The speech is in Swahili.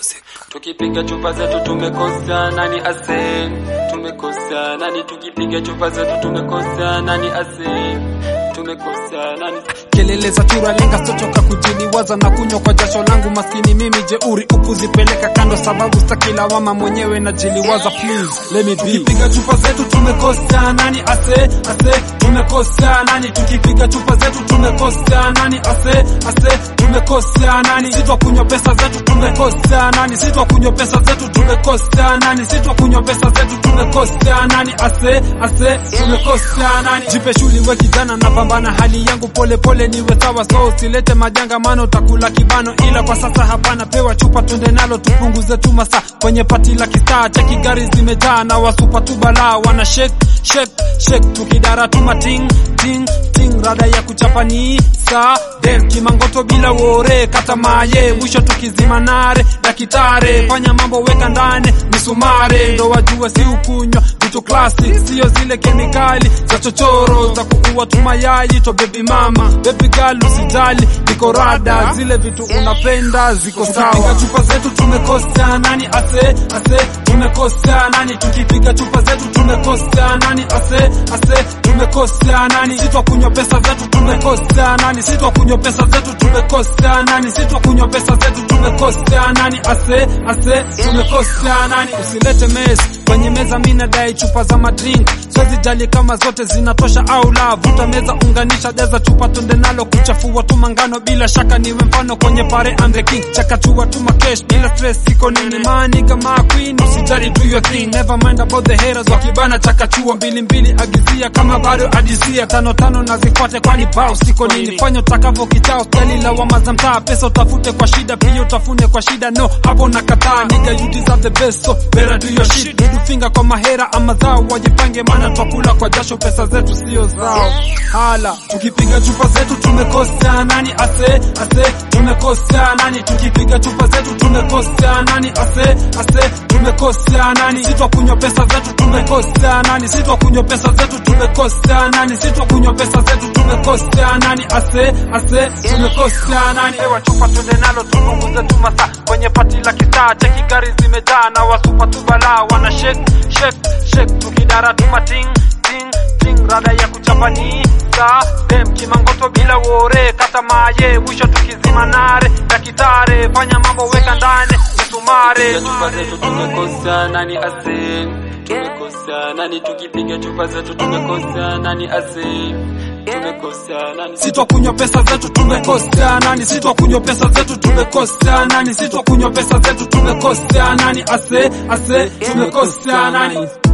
Tukipiga chupa zetu tumekosa nani ase, tumekosa nani. Tukipiga chupa zetu tumekosa nani ase, tumekosa nani. kelele za chura lenga stochoka kujiliwaza na kunywa kwa jasho langu maskini mimi jeuri ukuzipeleka kando sababu staki lawama mwenyewe najiliwaza please let me be tukipiga chupa zetu tumekosa nani ase ase tumekosa nani tukipiga chupa zetu tumekosa nani ase ase tumekosa nani sitwa kunywa pesa zetu tumekosa nani sitwa kunywa pesa zetu tumekosa nani sitwa kunywa pesa zetu tumekosa nani ase ase tumekosa nani jipe shuli we kijana napambana hali yangu pole pole niwe sawa so usilete majanga mano utakula kibano ila kwa sasa hapana pewa chupa twende nalo tupunguze tu masaa kwenye pati la kistaa cheki gari zimejaa na wasupa tu balaa wana shake shake shake tukidara tuma ting ting ting rada ya kuchapani sa del kimangoto bila wore kata maye mwisho tukizima nare dakitare fanya mambo weka ndani misumare ndo wajue si ukunywa vitu classic sio zile kemikali za chochoro za kuua tu mayai to baby mama baby girl usijali niko rada zile vitu unapenda ziko sawa tukipiga chupa zetu tumekosa nani ase ase tumekosa nani tukipiga chupa zetu tumekosa nani ase ase tumekosa nani sitwa kunywa pesa zetu tumekosa nani sitwa kunywa pesa zetu tumekosa nani sitwa kunywa pesa zetu tumekosa nani ase ase tumekosa nani usilete mess kwenye meza mimi nadai chupa za madrink siwezi jali kama zote zinatosha au la vuta meza unganisha jaza chupa twende nalo kuchafua tu mangano bila shaka niwe mfano kwenye pare I'm the king chakachua tu makesh bila stress siko nini mani kama queen usijali do your thing never mind about the haters wakibana chakachua mbili mbili agizia kama bado adisia tano tano na zifuate kwani bao siko nini fanya utakavyo kichao stali lawama za mtaa pesa utafute kwa shida pia utafune kwa shida no hapo nakataa nigga you deserve the best so better do your shit dudu finger kwa mahera ama zao wajipange maana twakula kwa jasho pesa zetu sio zao hala tukipiga chupa zetu tumekosa nani ase ase tumekosa nani tukipiga chupa zetu tumekosa nani ase ase tumekosa nani sitwa kunywa pesa zetu tumekosa nani sitwa kunywa pesa zetu tumekosa nani sitwa kunywa pesa zetu tumekosa nani ase ase tumekosa nani ewa chupa twende nalo tupunguze tu masaa kwenye pati la kitaa cheki gari zimejaa na wasupa tu balaa wana shake shake shake tukidara tuma ting ting ting rada ya kuchapani sa dem kimangoto bila wore kata maye mwisho tukizima nare dakitare fanya mambo weka ndani misumare Tukipiga chupa zetu tumekosa nani ase, tumekosa nani. Tukipiga chupa zetu tumekosa nani ase, tumekosa nani. sitwa kunywa pesa zetu tumekosa nani sitwa kunywa pesa zetu tumekosa nani sitwa kunywa pesa zetu tumekosa nani ase ase tumekosa nani